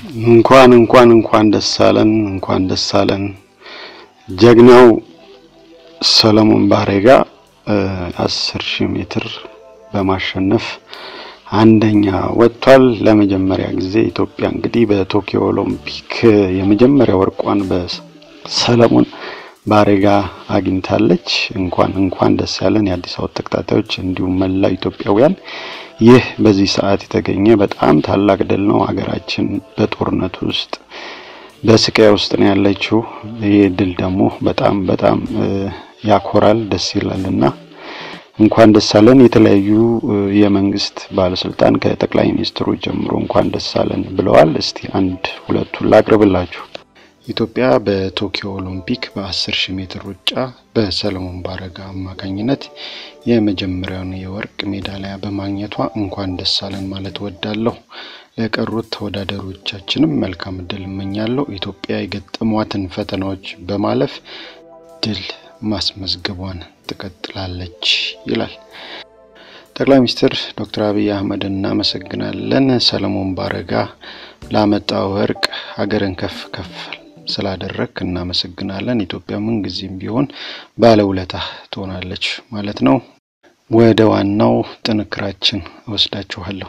እንኳን እንኳን እንኳን ደስ አለን እንኳን ደስ አለን። ጀግናው ሰለሞን ባሬጋ አስር ሺህ ሜትር በማሸነፍ አንደኛ ወጥቷል። ለመጀመሪያ ጊዜ ኢትዮጵያ እንግዲህ በቶኪዮ ኦሎምፒክ የመጀመሪያ ወርቋን በሰለሞን ባሬጋ አግኝታለች። እንኳን እንኳን ደስ ያለን የአዲስ አበባ ተከታታዮች እንዲሁም መላው ኢትዮጵያውያን። ይህ በዚህ ሰዓት የተገኘ በጣም ታላቅ ድል ነው። ሀገራችን በጦርነት ውስጥ በስቃይ ውስጥ ነው ያለችው። ይህ ድል ደግሞ በጣም በጣም ያኮራል፣ ደስ ይላል እና እንኳን ደስ አለን። የተለያዩ የመንግስት ባለስልጣን ከጠቅላይ ሚኒስትሩ ጀምሮ እንኳን ደስ አለን ብለዋል። እስቲ አንድ ሁለቱን ላቅርብላችሁ። ኢትዮጵያ በቶኪዮ ኦሎምፒክ በ10 ሺህ ሜትር ሩጫ በሰለሞን ባረጋ አማካኝነት የመጀመሪያውን የወርቅ ሜዳሊያ በማግኘቷ እንኳን ደስ አለን ማለት ወዳለሁ። ለቀሩት ተወዳዳሪዎቻችንም መልካም እድል እመኛለሁ። ኢትዮጵያ የገጠሟትን ፈተናዎች በማለፍ ድል ማስመዝገቧን ትቀጥላለች ይላል። ጠቅላይ ሚኒስትር ዶክተር አብይ አህመድ እናመሰግናለን። ሰለሞን ባረጋ ላመጣው ወርቅ ሀገርን ከፍ ከፍ ስላደረግ እናመሰግናለን። ኢትዮጵያ ምን ጊዜም ቢሆን ባለውለታ ትሆናለች ማለት ነው። ወደ ዋናው ጥንክራችን እወስዳችኋለሁ።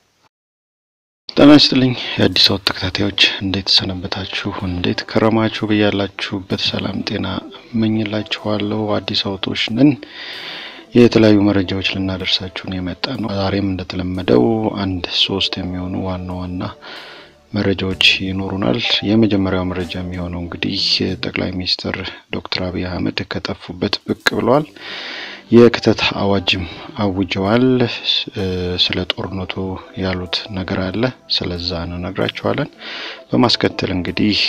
ጤና ይስጥልኝ የአዲስ አበባ ተከታታዮች፣ እንዴት ሰነበታችሁ? እንዴት ከረማችሁ? ብያላችሁበት ሰላም ጤና እመኝላችኋለሁ። አዲስ አበባዎች ነን። የተለያዩ መረጃዎች ልናደርሳችሁን የመጣ ነው። ዛሬም እንደተለመደው አንድ ሶስት የሚሆኑ ዋና ዋና መረጃዎች ይኖሩናል። የመጀመሪያው መረጃ የሚሆነው እንግዲህ ጠቅላይ ሚኒስትር ዶክተር አብይ አህመድ ከጠፉበት ብቅ ብለዋል። የክተት አዋጅም አውጀዋል። ስለ ጦርነቱ ያሉት ነገር አለ። ስለዛ እንነግራችኋለን። በማስከተል እንግዲህ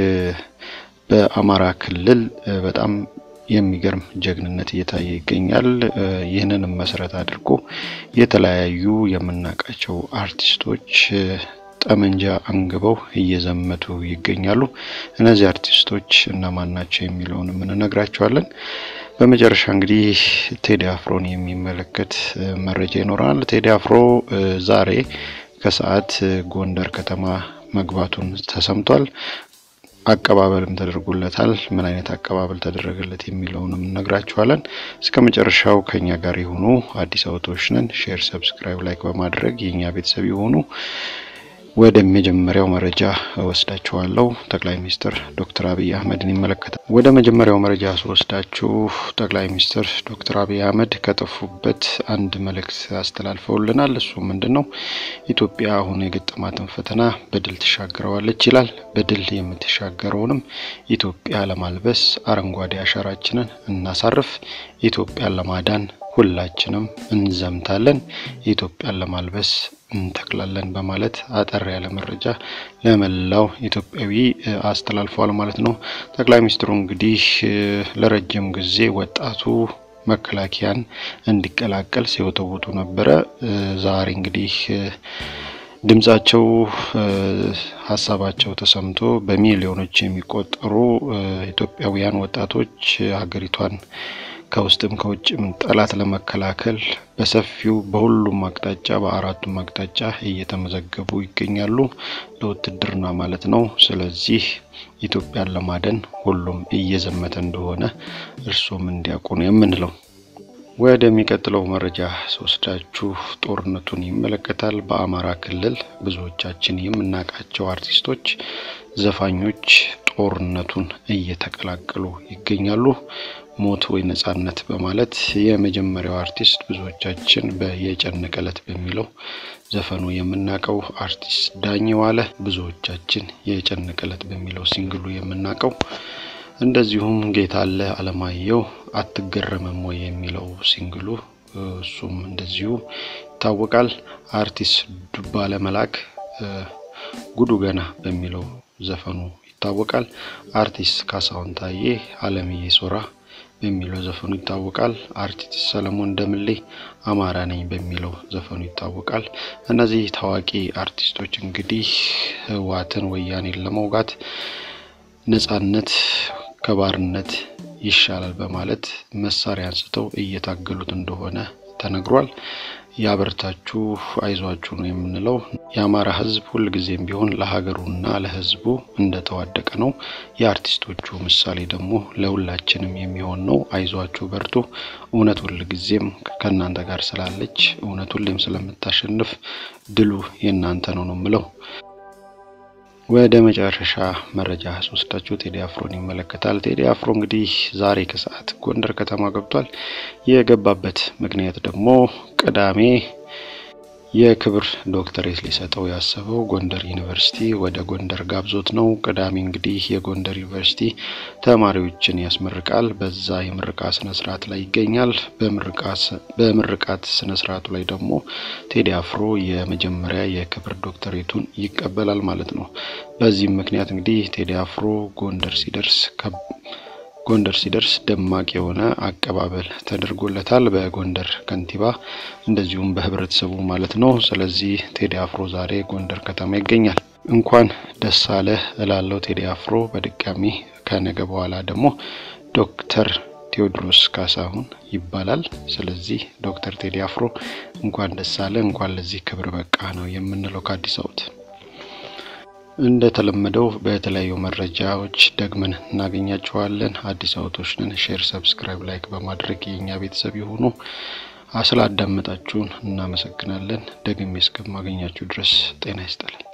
በአማራ ክልል በጣም የሚገርም ጀግንነት እየታየ ይገኛል። ይህንንም መሰረት አድርጎ የተለያዩ የምናውቃቸው አርቲስቶች ጠመንጃ አንግበው እየዘመቱ ይገኛሉ። እነዚህ አርቲስቶች እነማን ናቸው የሚለውንም እንነግራቸዋለን። በመጨረሻ እንግዲህ ቴዲ አፍሮን የሚመለከት መረጃ ይኖረናል። ቴዲ አፍሮ ዛሬ ከሰዓት ጎንደር ከተማ መግባቱን ተሰምቷል። አቀባበልም ተደርጎለታል። ምን አይነት አቀባበል ተደረገለት የሚለውንም እነግራችኋለን። እስከ መጨረሻው ከኛ ጋር የሆኑ አዲስ አበባዎች ነን። ሼር፣ ሰብስክራይብ፣ ላይክ በማድረግ የኛ ቤተሰብ የሆኑ ወደ መጀመሪያው መረጃ እወስዳችኋለሁ። ጠቅላይ ሚኒስትር ዶክተር አብይ አህመድን ይመለከታል። ወደ መጀመሪያው መረጃ ስወስዳችሁ ጠቅላይ ሚኒስትር ዶክተር አብይ አህመድ ከጠፉበት አንድ መልእክት አስተላልፈውልናል። እሱ ምንድን ነው? ኢትዮጵያ አሁን የገጠማትን ፈተና በድል ትሻገረዋለች ይላል። በድል የምትሻገረውንም ኢትዮጵያ ለማልበስ አረንጓዴ አሻራችንን እናሳርፍ። ኢትዮጵያን ለማዳን ሁላችንም እንዘምታለን። ኢትዮጵያን ለማልበስ እንተክላለን በማለት አጠር ያለ መረጃ ለመላው ኢትዮጵያዊ አስተላልፈዋል ማለት ነው። ጠቅላይ ሚኒስትሩ እንግዲህ ለረጅም ጊዜ ወጣቱ መከላከያን እንዲቀላቀል ሲወተውቱ ነበረ። ዛሬ እንግዲህ ድምጻቸው ሀሳባቸው ተሰምቶ በሚሊዮኖች የሚቆጠሩ ኢትዮጵያውያን ወጣቶች ሀገሪቷን ከውስጥም ከውጭም ጠላት ለመከላከል በሰፊው በሁሉም አቅጣጫ በአራቱም አቅጣጫ እየተመዘገቡ ይገኛሉ፣ ለውትድርና ማለት ነው። ስለዚህ ኢትዮጵያን ለማደን ሁሉም እየዘመተ እንደሆነ እርሶም እንዲያውቁ ነው የምንለው። ወደሚቀጥለው መረጃ ስወስዳችሁ ጦርነቱን ይመለከታል። በአማራ ክልል ብዙዎቻችን የምናውቃቸው አርቲስቶች፣ ዘፋኞች ጦርነቱን እየተቀላቀሉ ይገኛሉ። ሞት ወይ ነጻነት በማለት የመጀመሪያው አርቲስት ብዙዎቻችን በየጨነቀ ዕለት በሚለው ዘፈኑ የምናውቀው አርቲስት ዳኜ ዋለ፣ ብዙዎቻችን የጨነቀ ዕለት በሚለው ሲንግሉ የምናውቀው እንደዚሁም ጌታለ አለማየሁ አትገረምም ወይ የሚለው ሲንግሉ እሱም እንደዚሁ ይታወቃል። አርቲስት ዱባለ መላክ ጉዱ ገና በሚለው ዘፈኑ ይታወቃል። አርቲስት ካሳሁን ታዬ አለምዬ ሶራ በሚለው ዘፈኑ ይታወቃል። አርቲስት ሰለሞን ደምሌ አማራ ነኝ በሚለው ዘፈኑ ይታወቃል። እነዚህ ታዋቂ አርቲስቶች እንግዲህ ህወሓትን ወያኔን ለመውጋት ነጻነት ከባርነት ይሻላል በማለት መሳሪያ አንስተው እየታገሉት እንደሆነ ተነግሯል። ያበርታችሁ፣ አይዟችሁ ነው የምንለው። የአማራ ሕዝብ ሁልጊዜም ቢሆን ለሀገሩና ለሕዝቡ እንደተዋደቀ ነው። የአርቲስቶቹ ምሳሌ ደግሞ ለሁላችንም የሚሆን ነው። አይዟችሁ፣ በርቱ። እውነት ሁልጊዜም ከእናንተ ጋር ስላለች፣ እውነት ሁሌም ስለምታሸንፍ ድሉ የእናንተ ነው ነው የምለው። ወደ መጨረሻ መረጃ ስወስዳችሁ ቴዲ አፍሮን ይመለከታል። ቴዲ አፍሮ እንግዲህ ዛሬ ከሰዓት ጎንደር ከተማ ገብቷል። የገባበት ምክንያት ደግሞ ቅዳሜ የክብር ዶክተሬት ሊሰጠው ያሰበው ጎንደር ዩኒቨርሲቲ ወደ ጎንደር ጋብዞት ነው። ቅዳሜ እንግዲህ የጎንደር ዩኒቨርሲቲ ተማሪዎችን ያስመርቃል። በዛ የምርቃ ስነ ስርዓት ላይ ይገኛል። በምርቃት ስነ ስርዓቱ ላይ ደግሞ ቴዲ አፍሮ የመጀመሪያ የክብር ዶክተሬቱን ይቀበላል ማለት ነው። በዚህም ምክንያት እንግዲህ ቴዲ አፍሮ ጎንደር ሲደርስ ጎንደር ሲደርስ ደማቅ የሆነ አቀባበል ተደርጎለታል በጎንደር ከንቲባ እንደዚሁም በህብረተሰቡ ማለት ነው። ስለዚህ ቴዲ አፍሮ ዛሬ ጎንደር ከተማ ይገኛል። እንኳን ደስ አለ እላለው ቴዲ አፍሮ በድጋሚ ከነገ በኋላ ደግሞ ዶክተር ቴዎድሮስ ካሳሁን ይባላል። ስለዚህ ዶክተር ቴዲ አፍሮ እንኳን ደስ አለ፣ እንኳን ለዚህ ክብር በቃ ነው የምንለው ከአዲስ አበባ እንደተለመደው በተለያዩ መረጃዎች ደግመን እናገኛችኋለን። አዲስ አበቦች ነን። ሼር፣ ሰብስክራይብ፣ ላይክ በማድረግ የእኛ ቤተሰብ የሆኑ ስላዳመጣችሁን እናመሰግናለን። ደግሜ እስከማገኛችሁ ድረስ ጤና ይስጥልን።